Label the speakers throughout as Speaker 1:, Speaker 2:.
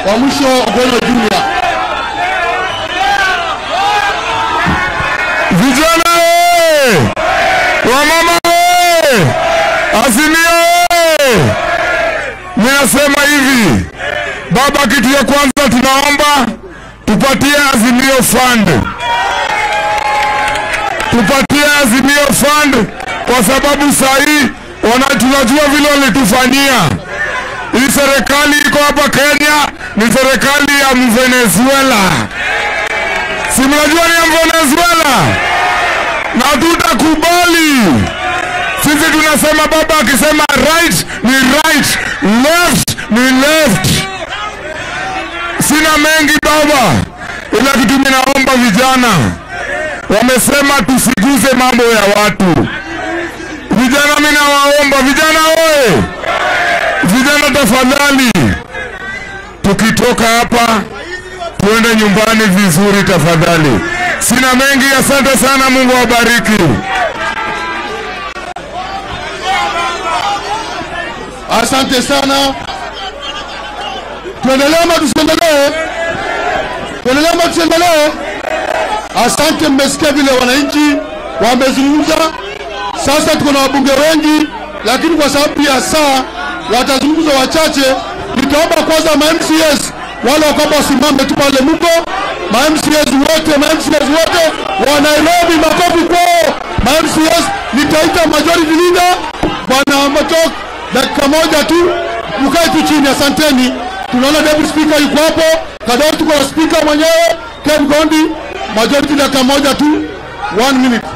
Speaker 1: wa mwisho Ogono Junior.
Speaker 2: Vijana oye! Wamama oye! Azimio oye! Ninasema hivi, baba, kitu ya kwanza tunaomba tupatie Azimio Fund, tupatie Azimio Fund kwa sababu saa hii wana tunajua vile walitufanyia. Hii serikali iko hapa Kenya ni serikali ya Mvenezuela, si mnajua ni ya Venezuela, na tutakubali sisi. Tunasema baba akisema right ni right, left ni left. Sina mengi baba, ila kitu mimi naomba vijana, wamesema tusiguze mambo ya watu. Vijana, mimi nawaomba vijana, oye vijana, tafadhali, tukitoka hapa tuende nyumbani vizuri tafadhali. Sina mengi, asante sana, Mungu awabariki.
Speaker 1: Asante sana. Tuendelee ama tusiendelee? Tuendelee ama tusiendelee? Asante, mmesikia vile wananchi wamezungumza. Sasa tuko na wabunge wengi, lakini kwa sababu ya saa watazungumza wachache. Nitaomba kwanza ma MCS wale wakwamba wasimame tu pale mko ma MCS wote, ma MCS wote wa Nairobi, makofi kwao ma MCS. Nitaita majority leader bwana Matok, dakika moja tu, mkae tu chini. Asanteni. Tunaona deputy speaker yuko hapo, Kadori tuko na speaker mwenyewe Ken Gondi, majority dakika moja tu, one minute.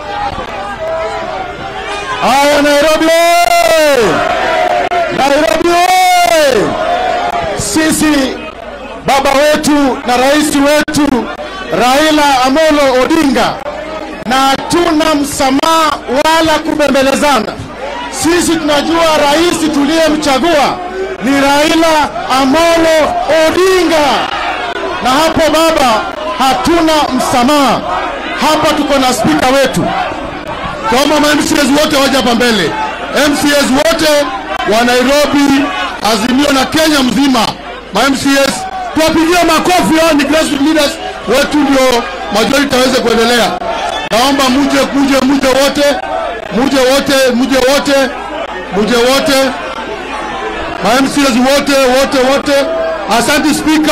Speaker 1: Haya, Nairobi oye! Nairobi oye! Sisi baba wetu na rais wetu Raila Amolo Odinga, na hatuna msamaha wala kubembelezana. Sisi tunajua rais tuliyemchagua ni Raila Amolo Odinga, na hapo baba, hatuna msamaha. Hapa tuko na spika wetu kama ma MCS wote waje hapa mbele, MCS wote wa Nairobi, Azimio na Kenya mzima, ma MCS tuwapigie makofi. Hao ni grassroots leaders wetu, ndio majority aweze kuendelea. Naomba muje, muje, muje wote, muje wote, muje wote, muje wote, ma MCS wote, wote, wote. Asante spika.